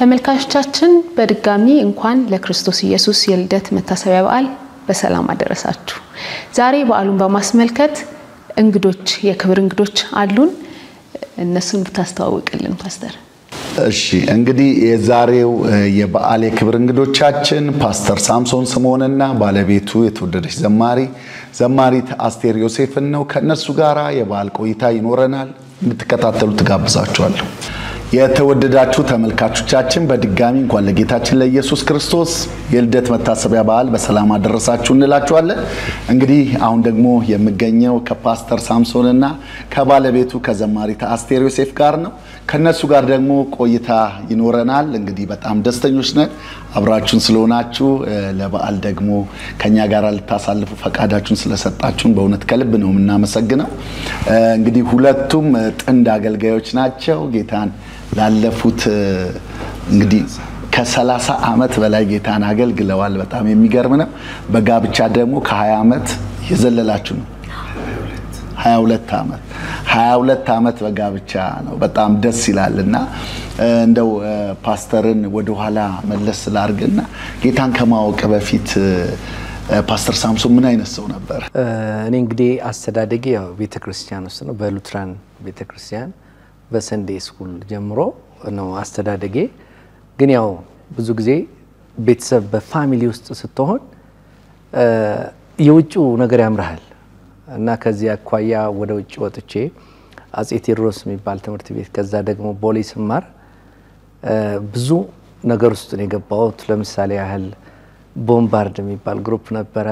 ተመልካቾቻችን በድጋሚ እንኳን ለክርስቶስ ኢየሱስ የልደት መታሰቢያ በዓል በሰላም አደረሳችሁ። ዛሬ በዓሉን በማስመልከት እንግዶች የክብር እንግዶች አሉን። እነሱን ብታስተዋውቅልን ፓስተር። እሺ እንግዲህ የዛሬው የበዓል የክብር እንግዶቻችን ፓስተር ሳምሶን ስምዖንና ባለቤቱ የተወደደች ዘማሪ ዘማሪት አስቴር ዮሴፍን ነው። ከእነሱ ጋር የበዓል ቆይታ ይኖረናል። እንድትከታተሉ ትጋብዛችኋለሁ። የተወደዳችሁ ተመልካቾቻችን በድጋሚ እንኳን ለጌታችን ለኢየሱስ ክርስቶስ የልደት መታሰቢያ በዓል በሰላም አደረሳችሁ እንላችኋለን። እንግዲህ አሁን ደግሞ የምገኘው ከፓስተር ሳምሶንና ከባለቤቱ ከዘማሪት አስቴር ዮሴፍ ጋር ነው። ከነሱ ጋር ደግሞ ቆይታ ይኖረናል። እንግዲህ በጣም ደስተኞች ነን አብራችሁን ስለሆናችሁ፣ ለበዓል ደግሞ ከኛ ጋር ልታሳልፉ ፈቃዳችሁን ስለሰጣችሁን በእውነት ከልብ ነው የምናመሰግነው። እንግዲህ ሁለቱም ጥንድ አገልጋዮች ናቸው። ጌታን ላለፉት እንግዲህ ከሰላሳ ዓመት በላይ ጌታን አገልግለዋል። በጣም የሚገርም ነው። በጋብቻ ደግሞ ከ20 ዓመት የዘለላችሁ ነው 22 ዓመት 22 ዓመት በጋብቻ ነው። በጣም ደስ ይላል እና እንደው ፓስተርን ወደኋላ መለስ ስላርግና ጌታን ከማወቅ በፊት ፓስተር ሳምሶን ምን አይነት ሰው ነበር? እኔ እንግዲህ አስተዳደጌ ያው ቤተ ክርስቲያን ውስጥ ነው። በሉትራን ቤተ ክርስቲያን በሰንዴ ስኩል ጀምሮ ነው አስተዳደጌ። ግን ያው ብዙ ጊዜ ቤተሰብ በፋሚሊ ውስጥ ስትሆን የውጭው ነገር ያምርሃል እና ከዚህ አኳያ ወደ ውጭ ወጥቼ አጼ ቴዎድሮስ የሚባል ትምህርት ቤት ከዛ ደግሞ ቦሌ ስማር ብዙ ነገር ውስጥ ነው የገባሁት። ለምሳሌ ያህል ቦምባርድ የሚባል ግሩፕ ነበረ።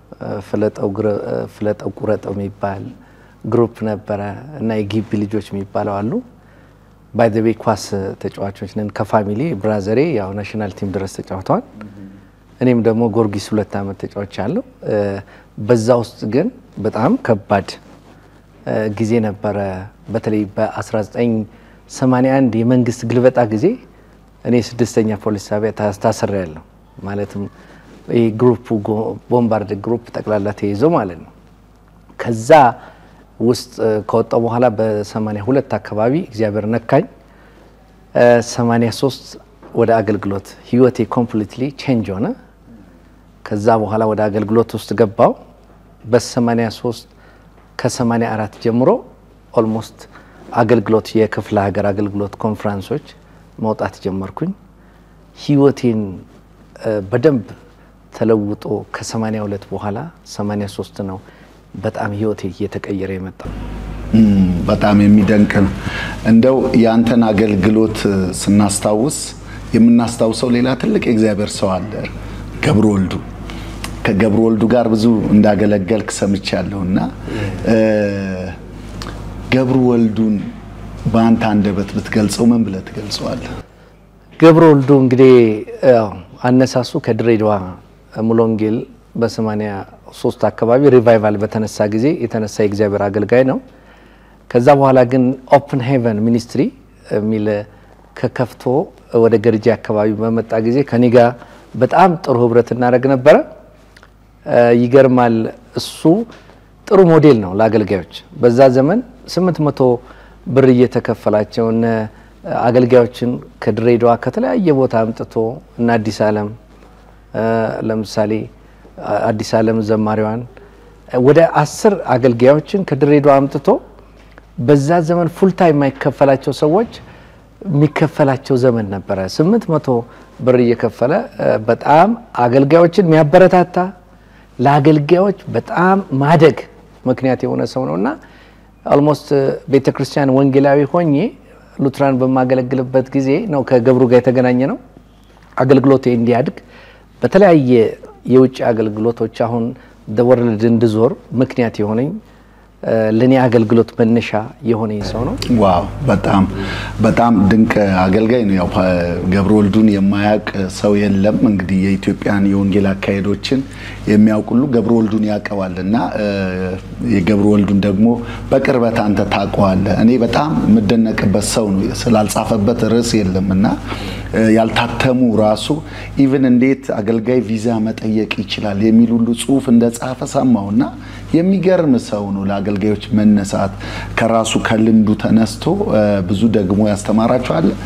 ፍለጠው ቁረጠው የሚባል ግሩፕ ነበረ እና የጊቢ ልጆች የሚባለው አሉ። ባይዘቤ ኳስ ተጫዋቾች ነን ከፋሚሊ ብራዘሬ ያው ናሽናል ቲም ድረስ ተጫውተዋል። እኔም ደግሞ ጎርጊስ ሁለት ዓመት ተጫዋች አለው። በዛ ውስጥ ግን በጣም ከባድ ጊዜ ነበረ። በተለይ በ1981 የመንግስት ግልበጣ ጊዜ እኔ ስድስተኛ ፖሊስ ጣቢያ ታስሬ ያለሁ ማለትም ይህ ግሩፕ ቦምባርድ ግሩፕ ጠቅላላ ተይዞ ማለት ነው። ከዛ ውስጥ ከወጣው በኋላ በ82 አካባቢ እግዚአብሔር ነካኝ። 83 ወደ አገልግሎት ህይወቴ ኮምፕሊትሊ ቼንጅ ሆነ። ከዛ በኋላ ወደ አገልግሎት ውስጥ ገባው። በ83 ከ84 ጀምሮ ኦልሞስት አገልግሎት የክፍለ ሀገር አገልግሎት ኮንፈረንሶች መውጣት ጀመርኩኝ። ህይወቴን በደንብ ተለውጦ ከ82 በኋላ 83 ነው በጣም ህይወቴ እየተቀየረ የመጣው። በጣም የሚደንቅ ነው። እንደው የአንተን አገልግሎት ስናስታውስ የምናስታውሰው ሌላ ትልቅ የእግዚአብሔር ሰው አለ፣ ገብረ ወልዱ። ከገብረ ወልዱ ጋር ብዙ እንዳገለገልክ ሰምቻለሁ እና ገብረ ወልዱን በአንተ አንደበት ብትገልጸው ምን ብለህ ትገልጸዋለህ? ገብረ ወልዱ እንግዲህ አነሳሱ ከድሬዳዋ ሙሉ ወንጌል በሰማንያ ሶስት አካባቢ ሪቫይቫል በተነሳ ጊዜ የተነሳ የእግዚአብሔር አገልጋይ ነው። ከዛ በኋላ ግን ኦፕን ሄቨን ሚኒስትሪ የሚል ከከፍቶ ወደ ገርጂ አካባቢ በመጣ ጊዜ ከኔ ጋር በጣም ጥሩ ህብረት እናደርግ ነበረ። ይገርማል። እሱ ጥሩ ሞዴል ነው ለአገልጋዮች። በዛ ዘመን ስምንት መቶ ብር እየተከፈላቸው እነ አገልጋዮችን ከድሬዳዋ ከተለያየ ቦታ አምጥቶ እና አዲስ ዓለም ለምሳሌ አዲስ ዓለም ዘማሪዋን ወደ አስር አገልጋዮችን ከድሬዳዋ አምጥቶ በዛ ዘመን ፉልታይም የማይከፈላቸው ሰዎች የሚከፈላቸው ዘመን ነበረ። ስምንት መቶ ብር እየከፈለ በጣም አገልጋዮችን የሚያበረታታ ለአገልጋዮች በጣም ማደግ ምክንያት የሆነ ሰው ነው እና ኦልሞስት ቤተ ክርስቲያን ወንጌላዊ ሆኜ ሉትራን በማገለግልበት ጊዜ ነው ከገብሩ ጋር የተገናኘ ነው። አገልግሎቴ እንዲያድግ በተለያየ የውጭ አገልግሎቶች አሁን ወርልድ እንድዞር ምክንያት የሆነኝ ለእኔ አገልግሎት መነሻ የሆነኝ ሰው ነው። ዋው በጣም በጣም ድንቅ አገልጋይ ነው። ያው ገብረ ወልዱን የማያውቅ ሰው የለም። እንግዲህ የኢትዮጵያን የወንጌል አካሄዶችን የሚያውቅ ሁሉ ገብረ ወልዱን ያውቀዋል እና የገብረ ወልዱን ደግሞ በቅርበት አንተ ታውቀዋለህ። እኔ በጣም የምደነቅበት ሰው ነው። ስላልጻፈበት ርዕስ የለም እና ያልታተሙ ራሱ ኢቭን እንዴት አገልጋይ ቪዛ መጠየቅ ይችላል የሚል ሁሉ ጽሁፍ እንደጻፈ ሰማውና የሚገርም ሰው ነው። ለአገልጋዮች መነሳት ከራሱ ከልምዱ ተነስቶ ብዙ ደግሞ ያስተማራቸዋል።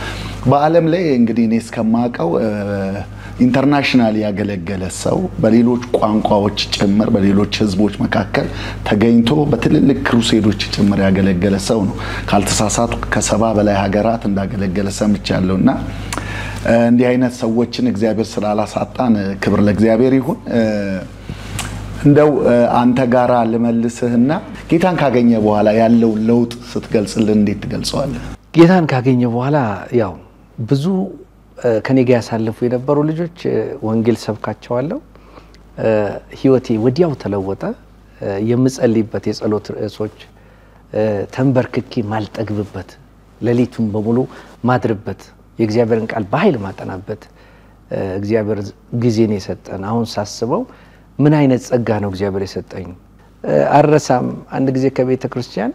በዓለም ላይ እንግዲህ እኔ እስከማውቀው ኢንተርናሽናል ያገለገለ ሰው በሌሎች ቋንቋዎች ጭምር በሌሎች ህዝቦች መካከል ተገኝቶ በትልልቅ ክሩሴዶች ጭምር ያገለገለ ሰው ነው። ካልተሳሳቱ ከሰባ በላይ ሀገራት እንዳገለገለ ሰምቻለሁ እና እንዲህ አይነት ሰዎችን እግዚአብሔር ስላላሳጣን ክብር ለእግዚአብሔር ይሁን። እንደው አንተ ጋራ ልመልስህና ጌታን ካገኘ በኋላ ያለውን ለውጥ ስትገልጽልን እንዴት ትገልጸዋለህ? ጌታን ካገኘ በኋላ ያው ብዙ ከኔ ጋር ያሳለፉ የነበሩ ልጆች ወንጌል ሰብካቸዋለሁ። ህይወቴ ወዲያው ተለወጠ። የምጸልይበት የጸሎት ርዕሶች ተንበርክኬ ማልጠግብበት፣ ሌሊቱን በሙሉ ማድርበት፣ የእግዚአብሔርን ቃል በኃይል ማጠናበት እግዚአብሔር ጊዜን የሰጠን አሁን ሳስበው ምን አይነት ጸጋ ነው እግዚአብሔር የሰጠኝ። አረሳም አንድ ጊዜ ከቤተ ክርስቲያን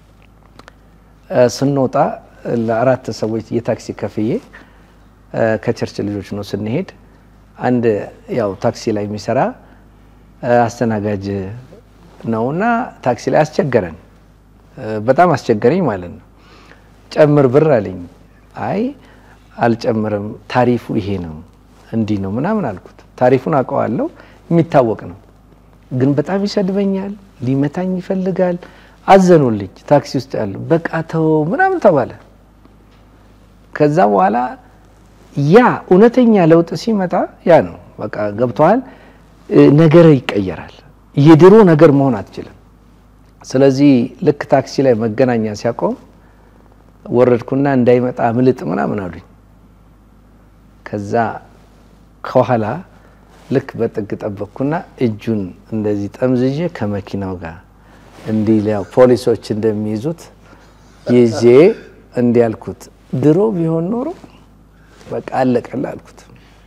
ስንወጣ ለአራት ሰዎች የታክሲ ከፍዬ ከቸርች ልጆች ነው ስንሄድ፣ አንድ ያው ታክሲ ላይ የሚሰራ አስተናጋጅ ነውና ታክሲ ላይ አስቸገረን። በጣም አስቸገረኝ ማለት ነው። ጨምር ብር አለኝ። አይ አልጨምርም፣ ታሪፉ ይሄ ነው እንዲህ ነው ምናምን አልኩት። ታሪፉን አውቀዋለሁ፣ የሚታወቅ ነው። ግን በጣም ይሰድበኛል፣ ሊመታኝ ይፈልጋል። አዘኑልኝ። ታክሲ ውስጥ ያሉ በቃ ተው ምናምን ተባለ። ከዛ በኋላ ያ እውነተኛ ለውጥ ሲመጣ ያ ነው በቃ ገብተዋል። ነገር ይቀየራል። የድሮ ነገር መሆን አትችልም። ስለዚህ ልክ ታክሲ ላይ መገናኛ ሲያቆም ወረድኩና እንዳይመጣ ምልጥ ምናምን አሉኝ። ከዛ ከኋላ ልክ በጥግ ጠበቅኩና እጁን እንደዚህ ጠምዝዤ ከመኪናው ጋር እንዲህ ፖሊሶች እንደሚይዙት ይዤ እንዲህ አልኩት፣ ድሮ ቢሆን ኖሮ በቃ አለቀለ አልኩት።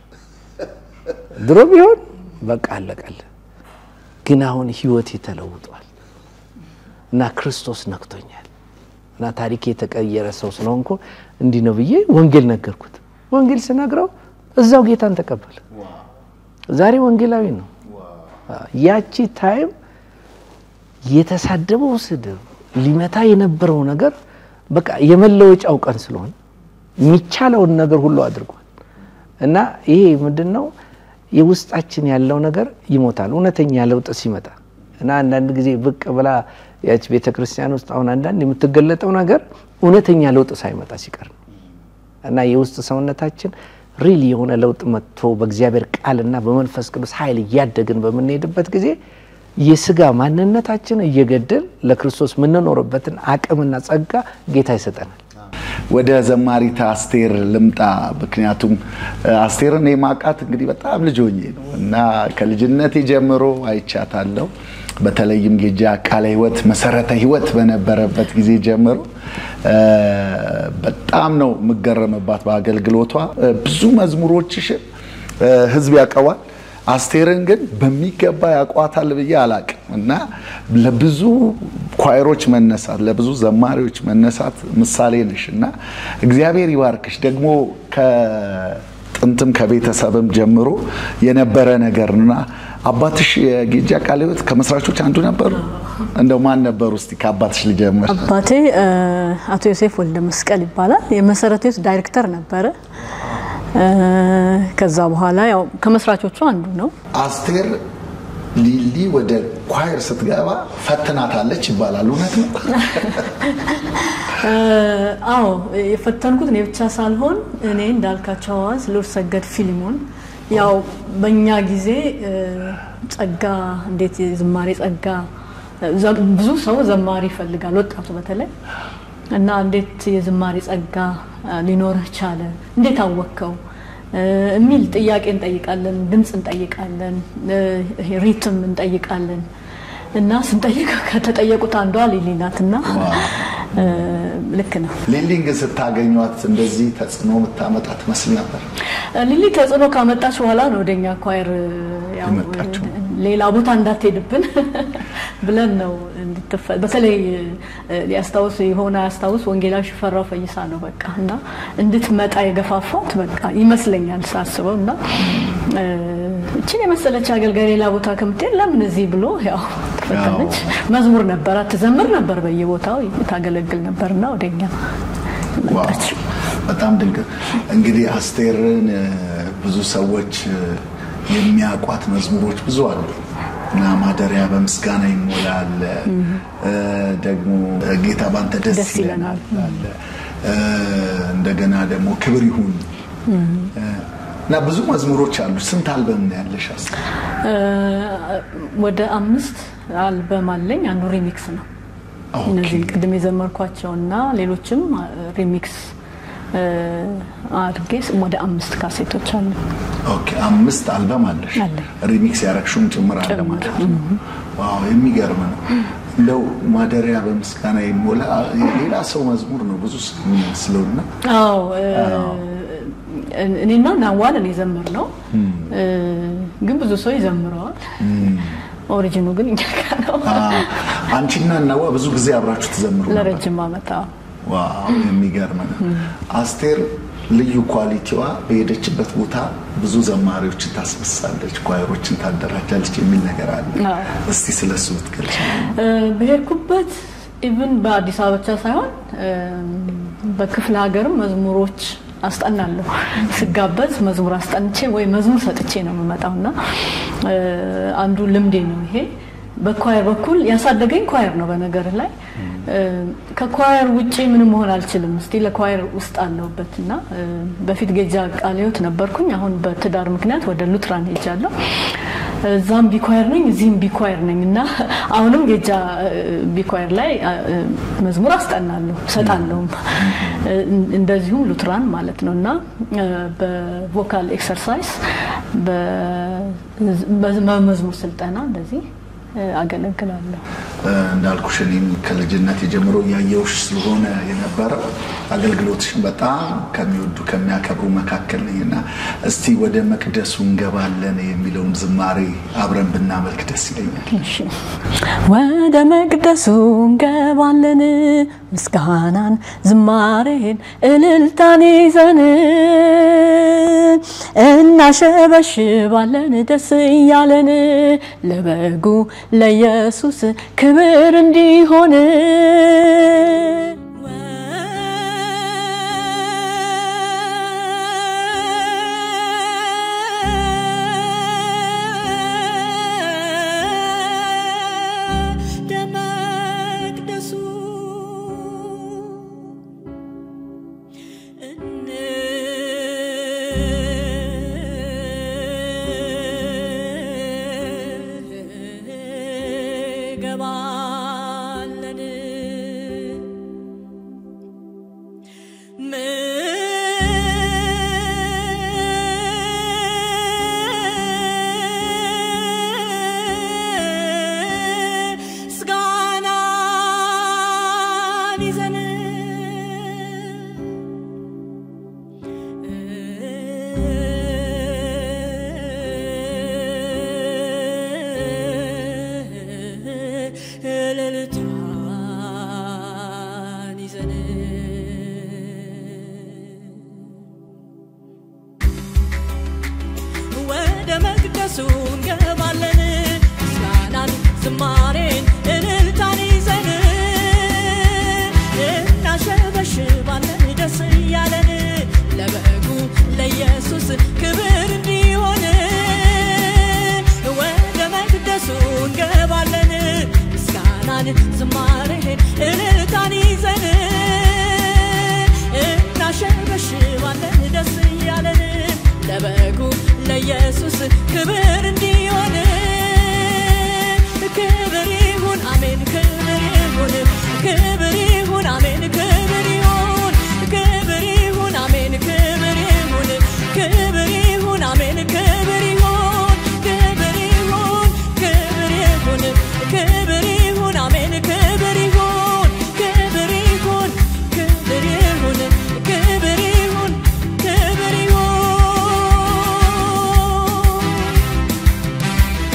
ድሮ ቢሆን በቃ አለቀለ። ግን አሁን ህይወቴ ተለውጧል እና ክርስቶስ ነክቶኛል እና ታሪክ የተቀየረ ሰው ስለሆንኩ እንዲህ ነው ብዬ ወንጌል ነገርኩት። ወንጌል ስነግረው እዛው ጌታን ተቀበለ። ዛሬ ወንጌላዊ ነው። ያቺ ታይም የተሳደበው ስድብ ሊመታ የነበረው ነገር በቃ የመለወጫው ቀን ስለሆነ የሚቻለውን ነገር ሁሉ አድርጓል እና ይሄ ምንድን ነው የውስጣችን ያለው ነገር ይሞታል እውነተኛ ለውጥ ሲመጣ እና አንዳንድ ጊዜ ብቅ ብላ ያች ቤተ ክርስቲያን ውስጥ አሁን አንዳንድ የምትገለጠው ነገር እውነተኛ ለውጥ ሳይመጣ ሲቀር ነው እና የውስጥ ሰውነታችን ሪል የሆነ ለውጥ መጥቶ በእግዚአብሔር ቃልና በመንፈስ ቅዱስ ኃይል እያደግን በምንሄድበት ጊዜ የስጋ ማንነታችን እየገደል ለክርስቶስ የምንኖርበትን አቅምና ጸጋ ጌታ ይሰጠናል። ወደ ዘማሪት አስቴር ልምጣ። ምክንያቱም አስቴርን የማውቃት እንግዲህ በጣም ልጅ ሆኜ ነው እና ከልጅነቴ ጀምሮ አይቻታለሁ። በተለይም ጌጃ ቃለ ሕይወት መሰረተ ሕይወት በነበረበት ጊዜ ጀምሮ በጣም ነው የምገረምባት በአገልግሎቷ። ብዙ መዝሙሮችሽን ህዝብ ያውቀዋል። አስቴርን ግን በሚገባ ያቋታል ብዬ አላቅም እና ለብዙ ኳይሮች መነሳት ለብዙ ዘማሪዎች መነሳት ምሳሌ ነሽ እና እግዚአብሔር ይባርክሽ። ደግሞ ከጥንትም ከቤተሰብም ጀምሮ የነበረ ነገር እና አባትሽ የጌጃ ቃለ ሕይወት ከመስራቾች አንዱ ነበሩ። እንደው ማን ነበሩ? እስቲ ከአባትሽ ልጀምር። አባቴ አቶ ዮሴፍ ወልደ መስቀል ይባላል። የመሰረተ ሕይወት ዳይሬክተር ነበረ። ከዛ በኋላ ያው ከመስራቾቹ አንዱ ነው። አስቴር ሊሊ ወደ ኳየር ስትገባ ፈትናታለች ይባላል። እውነት ነው? አዎ የፈተንኩት እኔ ብቻ ሳልሆን እኔ እንዳልካቸው አዋዝ ልዑል ሰገድ ፊሊሞን ያው በእኛ ጊዜ ጸጋ እንዴት የዝማሬ ጸጋ ብዙ ሰው ዘማሪ ይፈልጋል፣ ወጣቱ በተለይ እና እንዴት የዝማሬ ጸጋ ሊኖርህ ቻለ? እንዴት አወቅከው? የሚል ጥያቄ እንጠይቃለን። ድምፅ እንጠይቃለን፣ ሪትም እንጠይቃለን። እና ስንጠይቅ ከተጠየቁት አንዷ ሊሊ ናት። እና ልክ ነው። ሊሊን ግን ስታገኟት እንደዚህ ተጽዕኖ የምታመጣ ትመስል ነበር? ሊሊ ተጽዕኖ ካመጣች በኋላ ነው ወደኛ ኳየር የመጣችው። ሌላ ቦታ እንዳትሄድብን ብለን ነው በተለይ ሊያስታውስ የሆነ ያስታውስ ወንጌላዊ ሽፈራው ፈይሳ ነው በቃ እና እንድትመጣ የገፋፋት በቃ ይመስለኛል ሳስበው እና እችን የመሰለች አገልጋይ ሌላ ቦታ ከምትሄድ ለምን እዚህ ብሎ ያው ተፈተነች። መዝሙር ነበራት፣ ትዘምር ነበር፣ በየቦታው ታገለግል ነበርና ወደኛ መጣች። በጣም ድንቅ። እንግዲህ አስቴርን እ፣ ብዙ ሰዎች እ፣ የሚያውቋት መዝሙሮች ብዙ አሉ እና ማደሪያ በምስጋና ይሞላል እ፣ ደግሞ ጌታ ባንተ ደስ ደስ ይለናል። ይለናል አለ እ፣ እንደገና ደግሞ ክብር ይሁን እ፣ እና ብዙ መዝሙሮች አሉ። ስንት አልበም ነው ያለሽ አስቴር? እ፣ ወደ አምስት አልበም አለኝ። አንዱ ሪሚክስ ነው። ኦኬ። እነዚህ ቅድም የዘመርኳቸው እና ሌሎችም አ፣ ሪሚክስ እ፣ አድርጌ ወደ አምስት ካሴቶች አሉ። ኦኬ አምስት አልበም አለሽ። አለኝ። ሪሚክስ ያረግሹም ጭምር አለ ጭምር። ማለት ነው። ዋው የሚገርም ነው። እንደው ማደሪያ በምስጋና ይሞላ የሌላ ሰው መዝሙር ነው ብዙ ሰው የሚመስለውና አዎ እ፣ እኔና ናዋልን የዘምር ነው ግን ብዙ ሰው ይዘምረዋል። ኦሪጂኑ ግን እኛ ጋ ነው። አንቺና እናዋ ብዙ ጊዜ አብራችሁ ትዘምሩ ነበር። ለረጅም ዓመት አዎ። ዋው የሚገርም ነው። አስቴር ልዩ ኳሊቲዋ በሄደችበት ቦታ ብዙ ዘማሪዎችን ታስነሳለች፣ ኳየሮችን ታደራጃለች የሚል ነገር አለ። አዎ። እስቲ ስለሱ ብትገልጽ። እ፣ በሄድኩበት ኢቭን በአዲስ አበባ ብቻ ሳይሆን እ፣ በክፍለ ሀገርም መዝሙሮች አስጠናለሁ። ስጋበዝ መዝሙር አስጠንቼ ወይ መዝሙር ሰጥቼ ነው የምመጣው እና እ፣ አንዱ ልምዴ ነው ይሄ። በኳየር በኩል ያሳደገኝ ኳየር ነው። በነገር ላይ እ፣ ከኳየር ውጪ ምንም መሆን አልችልም። እስቲ ለኳየር ውስጥ አለሁበት እና እ፣ በፊት ጌጃ ቃለ ሕይወት ነበርኩኝ። አሁን በትዳር ምክንያት ወደ ሉትራን ሄጃለሁ። እዛም ቢኳየር ነኝ፣ እዚህም ቢኳየር ነኝ እና አሁንም ጌጃ እ፣ ቢኳየር ላይ እ፣ መዝሙር አስጠናለሁ ሰጣለሁም እ፣ እንደዚሁም ሉትራን ማለት ነው እና እ፣ በቮካል ኤክሰርሳይዝ በመዝሙር ስልጠና እንደዚህ እ፣ አገለግላለሁ። እ፣ እንዳልኩሽ እኔም ከልጅነት የጀምሮ እያየውሽ ስለሆነ የነበረው አገልግሎትሽን በጣም ከሚወዱ ከሚያከብሩ መካከል ነኝ እና እስቲ ወደ መቅደሱ እንገባለን የሚለውን ዝማሬ አብረን ብናመልክ ደስ ይለኛል። እሺ። ወደ መቅደሱ እንገባለን ምስጋናን ዝማሬን እልልታን ይዘን እናሸበሽባለን ደስ እያለን ለበጉ ለኢየሱስ ክብር እንዲሆን ደመቅደሱ እንገባለን ምስጋናን ይዘን እልልታን ይዘን ወደ መቅደሱ እንገባለን ምስጋናን ዝማሬን እልልታን ይዘን እናሸበሽባለን ደስ እያለን ለበጉ ለኢየሱስ ክብር እንዲሆን ወደ መቅደሱ እንገባለን ምስጋናን ዝማሬን እልልታን ይዘን እናሸበሽባለን ደስ እያለን ለበጉ ለኢየሱስ ክብር እንዲሆን ክብር ይሁን አሜን ክብር ይሁን ክብር ይሁን አሜን ክብር ይሁን ክብር ይሁን አሜን ክብር ይሁን ክብር ይሁን አሜን ክብር ይሁን ክብር ይሁን ክብር ይሁን ክብር ይሁን አሜን ክብር ይሁን ክብር ይሁን ክብር ይሁን ክብር ይሁን ክብር ይሁን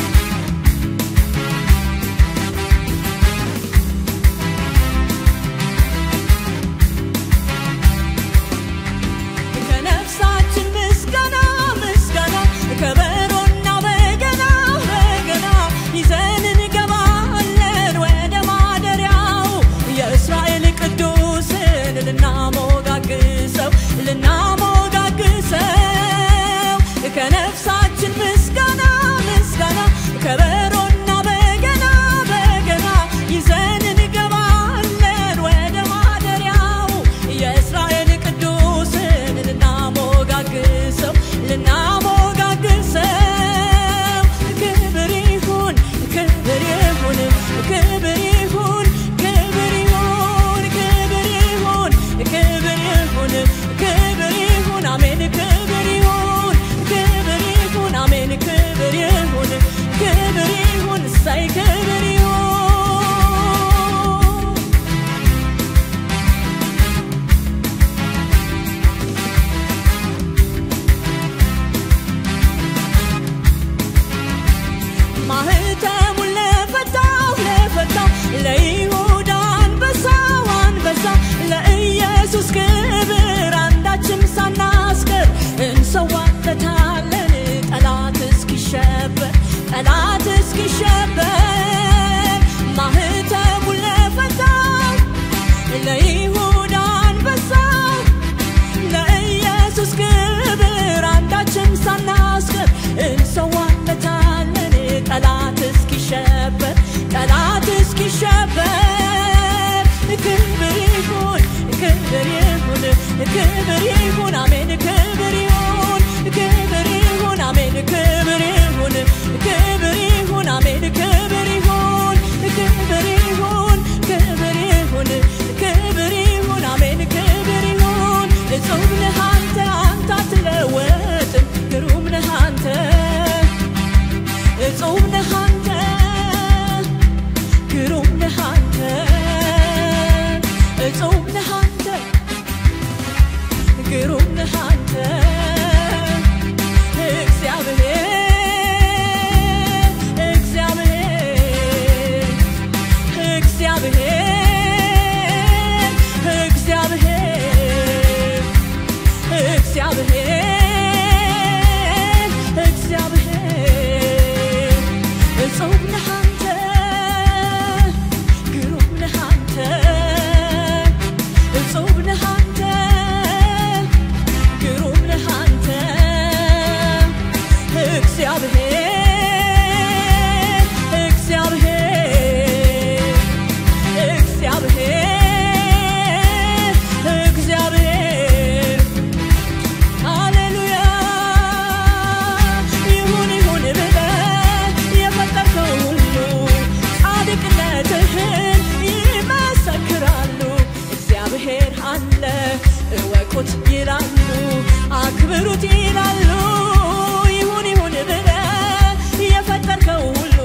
አክብሩት ይላሉ ይሁን ይሁን ብለህ የፈጠርከው ሁሉ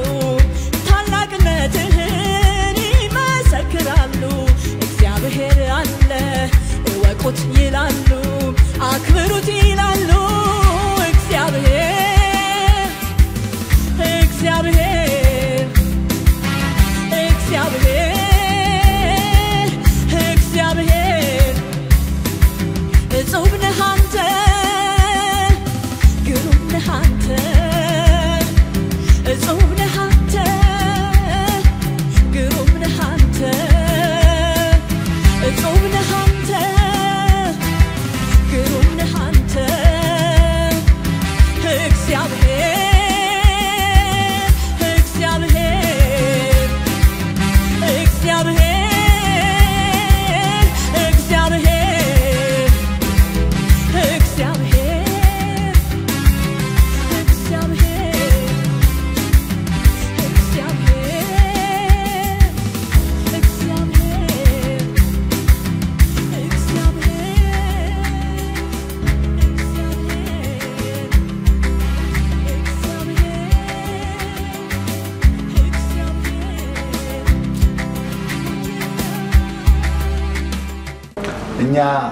ታላቅነትህን ይመሰክራሉ እግዚአብሔር አለ እወቁት ይላሉ አክብሩት ይላሉ እግዚአብሔር እግዚአብሔር እግዚአብሔር እግዚአብሔር እጹብ ነህ አንተ ግሩም ነህ አንተ እጹብ ነህ አንተ ግሩም ነህ አንተ እጹብ ነህ አንተ ግሩም ነህ አንተ እግዚአብሔር እግዚአብሔር እግዚአብሔር እግዚአብሔር እግዚአብሔር እግዚአብሔር እግዚአብሔር እግዚአብሔር እኛ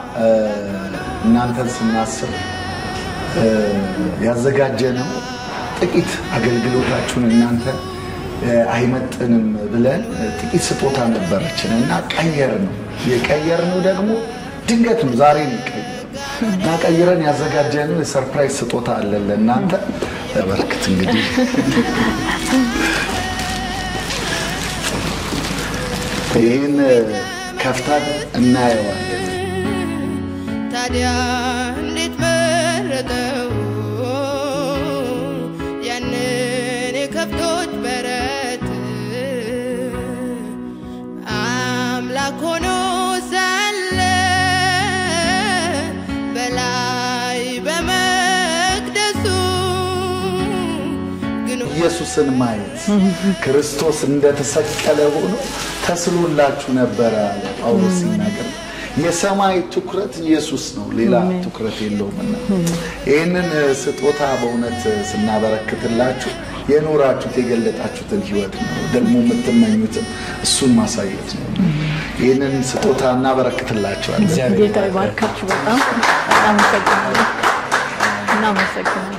እናንተን ስናስብ ያዘጋጀነው ጥቂት አገልግሎታችሁን እናንተ አይመጥንም ብለን ጥቂት ስጦታ ነበረችን እና ቀየር ነው የቀየር ነው ደግሞ ድንገት ነው ዛሬ ነው የቀየር እና ቀይረን ያዘጋጀነው የሰርፕራይዝ ስጦታ አለን ለእናንተ በርክት እንግዲህ ይህን ከፍታን እናየዋለን ታዲያ እንዴት መረጠው ያንን የከብቶች በረት አምላክ ሆኖ ሳለ በላይ በመቅደሱ ግን ኢየሱስን ማየት ክርስቶስ እንደተሰቀለ ሆኖ ተስሎላችሁ ነበረ አለ ጳውሎስ ሲናገር። የሰማይ ትኩረት ኢየሱስ ነው፣ ሌላ ትኩረት የለውምና ይህንን ስጦታ በእውነት ስናበረክትላችሁ የኖራችሁት የገለጣችሁትን ህይወት ነው ደግሞ የምትመኙትን እሱን ማሳየት ነው። ይህንን ስጦታ እናበረክትላችኋለን። ጌታ ይባርካችሁ። በጣም አመሰግናለሁ። እናመሰግናለን።